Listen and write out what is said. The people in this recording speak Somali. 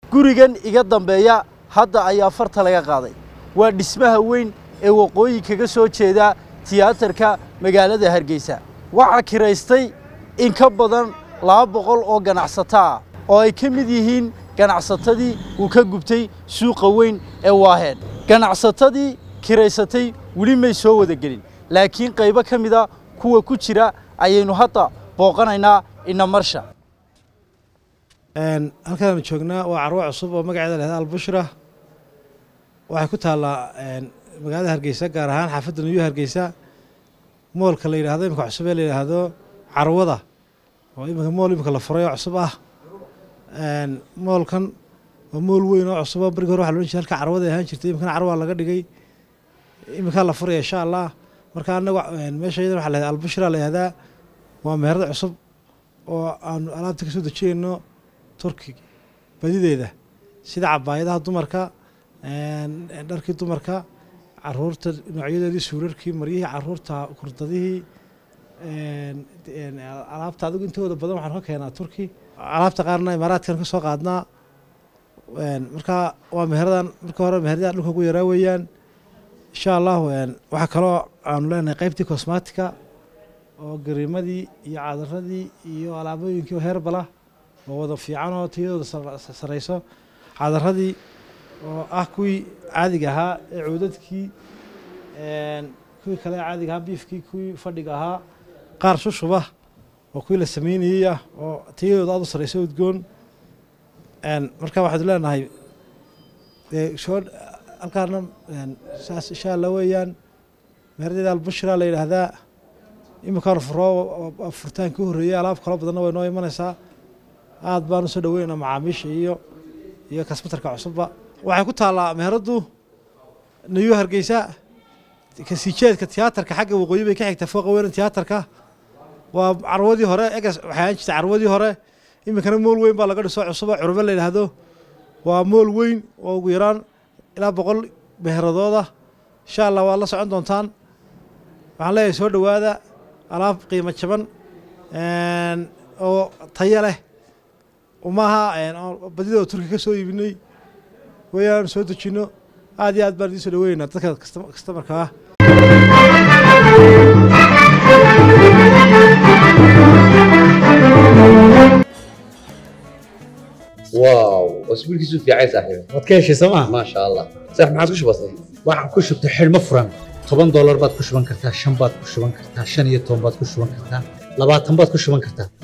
gurigan iga dambeeya hadda ayaa farta laga qaaday waa dhismaha weyn ee waqooyi kaga soo jeeda tiyaatarka magaalada hargeysa waxaa kiraystay in ka badan laba boqol oo ganacsato ah oo ay ka mid yihiin ganacsatadii uu ka gubtay suuqa weyn ee waaheen ganacsatadii kiraysatay weli may soo wada gelin laakiin qaybo ka mida kuwa ku jira ayaynu hadda booqanaynaa inamarsha halkaanu joognaa waa carwo cusub oo magaceeda lahda albushra waxay ku taallaa magaalada hargeysa gaar ahaan xaafadda nuyuu hargeysa moolka la yidhaahdo imika cusub ee la yidhaahdo carwada oo imika mool imika la furay oo cusub ah moolkan waa mool weyn oo cusub oo barigi hore waxa loodhan jiray halka carwada ahaan jirtay imikana carwaa laga dhigay imikaa la furaya insha allah marka anagu meesha yadan waxa la yahda albushra la yihahdaa waa meherada cusub oo aanu alaabta ka soo dejinayno turki badideeda sida cabaayadaha dumarka dharkii dumarka caruurta noocyadeedii suurarkii maryihii caruurta kurdadihii alaabta adigu intooda badan waxaan ka keenaa turki alaabta qaarna imaaraadkan ka soo qaadnaa marka waa meheradan marka hore meheradaha dhulka ugu yaraa weeyaan insha allahu waxaa kaloo aanu leenahay qeybtii cosmatica oo gariimadii iyo cadaradii iyo alaabooyinkii oo heerbala oo wada fiican oo tiyadooda sareyso cadaradii oo ah kuwii caadiga ahaa ee cuudadkii kuwii kale caadiga ahaa biifkii kuwii fadhiga ahaa qaar shushuba oo kuwii la sameynayey ah oo tiyadooda aad u sareyso udgoon marka waxaad leenahay soo halkaana saas insha allah weeyaan meeradeeda albushra la yidhaahdaa iminkaan furo furtaankii u horreeyey alaab kalo badanna way noo imanaysaa aad baan usoo dhaweynaa macaamiisha iyo iyo kasbatarka cusubba waxay ku taallaa meheraddu nayuu hargeysa kasiijeedka tiyaatarka xagga waqooyi bay ka xigtaa fooqa weynan tiyaatarka waa carwadii hore egas waxay ahaan jirtay carwadii hore iminkana mool weyn baa laga dhiso cusub oo curbe la yidhaahdo waa mool weyn oo ugu yaraan ilaa boqol meheradooda insha allah waad la socon doontaan waxaan leeyahay soo dhowaada alaab qiimo jaban oo tayo leh maaha badida oo turki ka soo iibinay wayaan soo dejinno aad iyo aad baan idiin soo dhaweynaa dadka kastamarka ah واو اسبوع كيسو في عايز صاحبي waad ka heshay sooma ما شاء الله صح ما عادش بسيط waxaan ku shubtay xidhmo furan toban doolar baad ku shuban kartaa shan baad ku shuban kartaa shan iyo toban baad ku shuban kartaa labaatan baad ku shuban kartaa